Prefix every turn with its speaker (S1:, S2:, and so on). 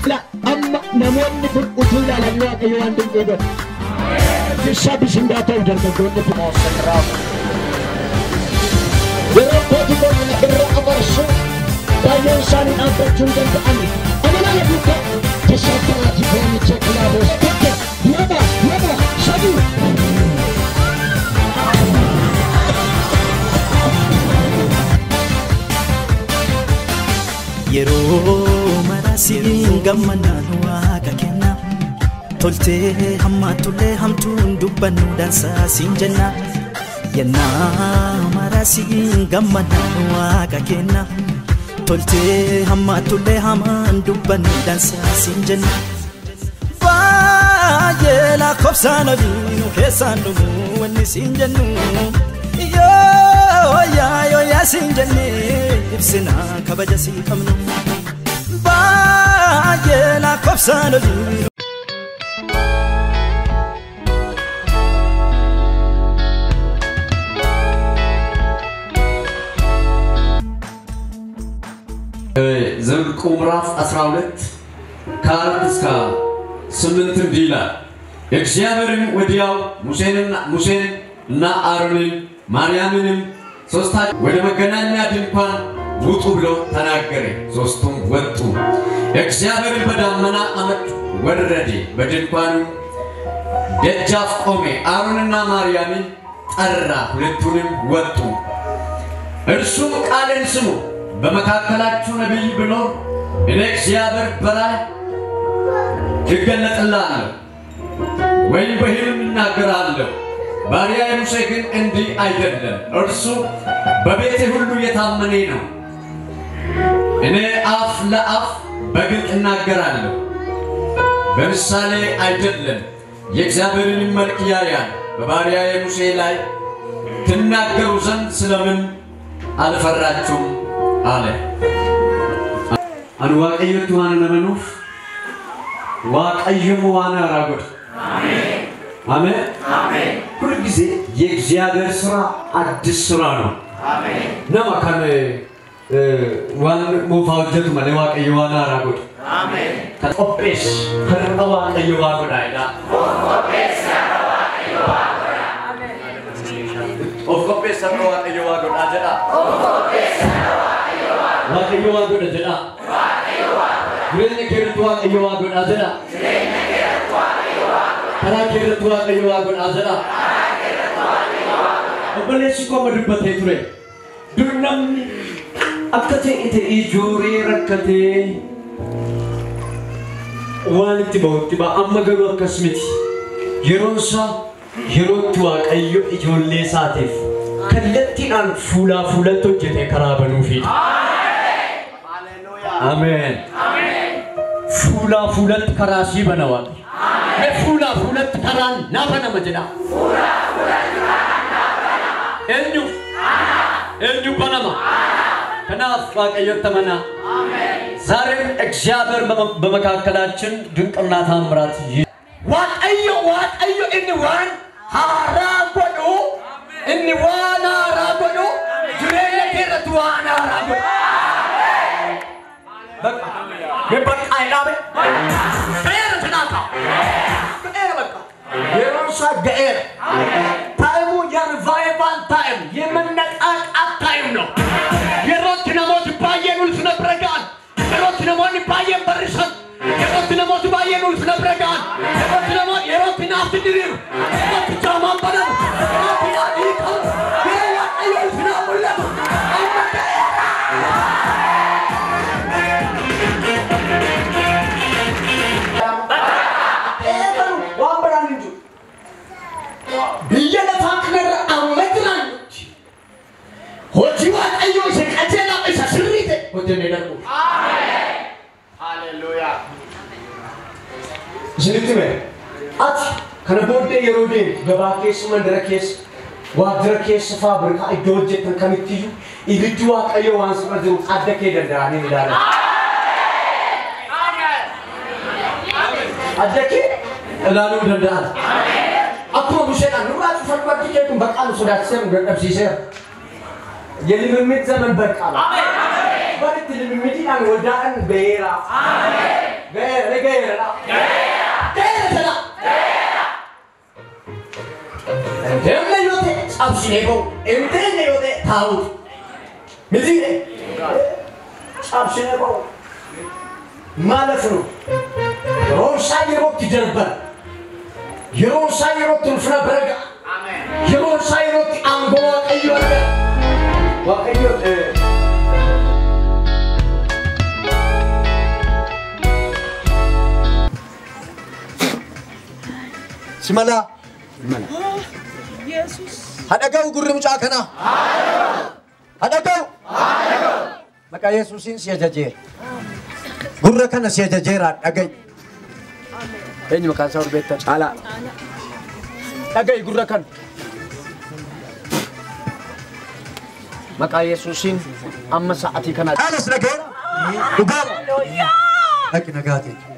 S1: La amma namoonni kun utuu ilaalan waaqayyo waan dinqii godhe. Bishaa bishingaa ta'u dargaggoonni kun. Yeroo kooti qonna irra abarsu baay'een isaanii dhaabbachuu hin danda'ani. Amala lafuudha. Bishaa kanaati foonicha kilaaboos. Tokko lama lama sadii.
S2: yeroo marasiin gammannaan waaqa kenna toltee hammaatullee hamtuun dubbannu dansaa siin jenna yennaa marasiin gammannaan waaqa kenna toltee hammaatullee hamaan dubbannu dansaa siin jenna baay'ee lakkoofsaan abiinu keessaan dhumu wanni siin jennu yoo yaa yoo yaa siin jennee ibsina kabaja sii qabnu baay'ee lakkoofsaan abiinu.
S3: ዘኍልቍ ምዕራፍ 12 ከአራት እስከ ስምንት እንዲህ ይላል። እግዚአብሔርም ወዲያው ሙሴንና ሙሴን እና አሮንን ማርያምንም ሶስታቸው ወደ መገናኛ ድንኳን ውጡ ብሎ ተናገረ። ሶስቱም ወጡ። እግዚአብሔርን በዳመና አመድ ወረደ፣ በድንኳኑ ደጃፍ ቆመ። አሮንና ማርያምን ጠራ፣ ሁለቱንም ወጡ። እርሱም ቃሌን ስሙ፣ በመካከላችሁ ነቢይ ቢኖር እኔ እግዚአብሔር በላይ እገለጥልሃለሁ ወይም በሕልም እናገራለሁ። ባሪያዬ ሙሴ ግን እንዲህ አይደለም። እርሱ በቤቴ ሁሉ የታመነ ነው። እኔ አፍ ለአፍ በግልጥ እናገራለሁ፣ በምሳሌ አይደለም። የእግዚአብሔርን መልክ ያያል። በባሪያዬ ሙሴ ላይ ትናገሩ ዘንድ ስለምን አልፈራችሁም? አለ። አን waaqayyotti waan namanuuf waaqayyoon waan haaraa godhe አሜን ሁል ጊዜ የእግዚአብሔር ስራ አዲስ ስራ ነው ነማ ከን ዋን ሞፋ ሆጀቱ መለ ዋቀዮ ዋን ሃራ ጎድ ከቆጴስ ከረቀ ዋቀዮ ዋ ጎዳይዳ ኦፍ ቆጴስ ሰረ ዋቀዮ ዋ ጎዳ ጀዳ ዋቀዮ ዋ ጎዳ ጀዳ jireenya keerratti waaqayyo waa godhaa jedha karaa keerratti waaqayyo waa godhaa jedha obboleessi koo amma dubbatee ture dur namni akka ta'e ta'ee ijooree rakkatee waan itti bahutti ba'a amma garuu akkas miti yeroon isaa yerootti waaqayyo ijoollee isaatiif kallattiidhaan fuulaa fuulatti hojjetee karaa banuufidha. Ameen. Fuulaa fuulatti karaa sii bana waaqni. Mee fuulaa fuulatti karaan naa banama jedha. Eenyu? Eenyu banama? ከናፍ waaqayyotti amanaa. ዛሬም እግዚአብሔር በመ- በመካከላችን ድንቅና ታምራት ይ- ዋቀዮ ዋቀዮ እኒ ዋን ሃራ ጎዱ እኒ ዋን ሃራ ጎዱ ጅሬኛ ኬረት ዋን ሃራ ጎዱ በቃ በቃ አይዳበ ገኤረ ተናካ ገኤረ በቃ የሮሳ ገኤረ ታይሙ የሪቫይቫል ታይም የመነቃቃት ታይም ነው። የሮት ነሞት ባየን ውልፍ ነብረጋን የሮት ነሞን ባየን በርሰን የሮት ነሞት ባየን ውልፍ ነብረጋን የሮት ነሞት የሮት ናፍት ድሪር የሮት ጃማን በረም የሮት ያዲቀው የዋቀዮ ውልፍ ናሙለት waan baraan hin jiru. Biyya lafaa kanarra amma jiraannutti hojii waaqayyoo isa qajeelaa isa sirrii ta'e hojjennee darbu. Isinitti hime ati kana booddee yeroo deemtu gabaa keessa mandara keessa waajjira keessa faabirikaa iddoo hojjettan kamittiyyuu ibiddi waaqayyoo waan sirra jiru adda kee danda'anii ni ilaalan. Adda kee ilaaluu danda'an. Akkuma Museedhaan nurraa cufan bakki kee kun baqaa nu sodaachiseera nu dadhabsiiseera. የልምምድ ዘመን በቃ ነው። በልት ልምምድን ወዳን በራ በራ cabsine ba'u hin teenye yoo ta'e taa'uuti mitiire cabsine ba'u ማለት ነው yeroon isaa yerootti darban yeroon isaa yerootti ulfina baraga yeroon isaa yerootti aangoo waaqayyo arga waaqayyo
S4: Simala. Hadhagahu gurri mucaa kanaa. Hadhagahu. Maqaa Yesuusiin si ajajeera. Gurra kana si ajajeera dhagahi. Eenyu maqaan isaa orbeettan? Caalaa. Dhagahi gurra kana. Maqaa Yesuusiin amma sa'atii kana. Caalas dhagaheera. Dhugaa. Dhaqi nagaatiin.